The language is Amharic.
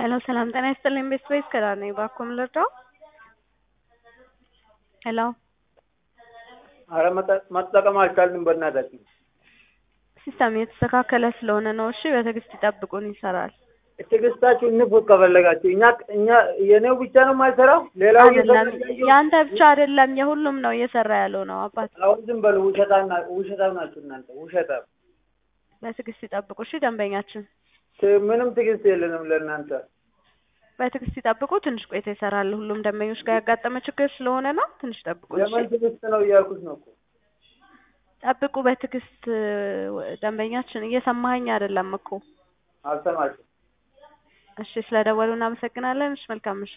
ሄሎ ሰላም ጤና ይስጥልኝ ቤት ወይስ ከዳር ነኝ እባክዎ ምን ልርዳው? ሄሎ አረ መጠቀም አልቻልንም በእናታችን። ሲስተም እየተስተካከለ ስለሆነ ነው። እሺ በትዕግስት ይጠብቁን ይሰራል። ትዕግስታችሁ እንፉት ከፈለጋችሁ። እኛ እኛ የኔው ብቻ ነው የማይሰራው፣ ሌላው አይደለም እየሰራ ያንተ ብቻ አይደለም የሁሉም ነው እየሰራ ያለው ነው አባት። አሁን ዝም በሉ። ውሸታም ና- ውሸታም ናችሁ እናንተ ውሸታም። በትዕግስት ይጠብቁ እሺ ደንበኛችን ት- ምንም ትዕግስት የለንም ለእናንተ። በትዕግስት ይጠብቁ። ትንሽ ቆይታ ይሰራል። ሁሉም ደንበኞች ጋር ያጋጠመ ችግር ስለሆነ ነው። ትንሽ ጠብቁ እሺ። የምን ትዕግስት ነው እያልኩት ነው እኮ። ጠብቁ በትዕግስት ደንበኛችን። እየሰማኸኝ አይደለም እኮ። አልሰማችም። እሺ ስለደወሉ እናመሰግናለን። እሺ መልካም ምሽት።